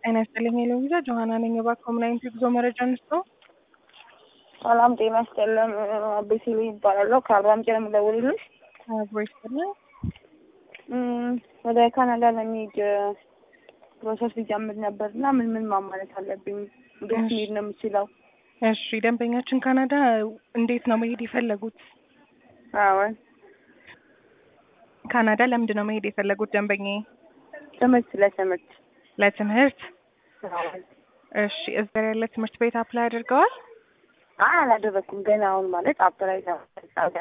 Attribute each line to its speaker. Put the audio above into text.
Speaker 1: ጤና ይስጥልኝ ሄሎዊዛ ጆሀና ነኝ። እባክዎ ምን አይነት የጉዞ መረጃ እንስጠው?
Speaker 2: ሰላም ጤና ይስጥልን። ቤሲሉ ይባላለሁ ከአርባ ምንጭ ነው የምደውልልሽ።
Speaker 1: አብሮ ይስጥልኝ።
Speaker 2: እም፣ ወደ ካናዳ ለመሄድ ፕሮሰስ ሊጀምር ነበር እና ምን ምን ማሟላት አለብኝ? እንዴት
Speaker 1: እሺ።
Speaker 2: መሄድ ነው የምችለው?
Speaker 1: እሺ ደንበኛችን ካናዳ እንዴት ነው መሄድ የፈለጉት?
Speaker 2: አዎን
Speaker 1: ካናዳ ለምንድን ነው መሄድ የፈለጉት ደንበኛዬ?
Speaker 2: ትምህርት ለትምህርት
Speaker 1: ለትምህርት።
Speaker 2: አዎን።
Speaker 1: እሺ እዛ ያለ ትምህርት ቤት አፕላይ አድርገዋል?
Speaker 2: አይ አላደረኩም ገና አሁን ማለት አፕላይ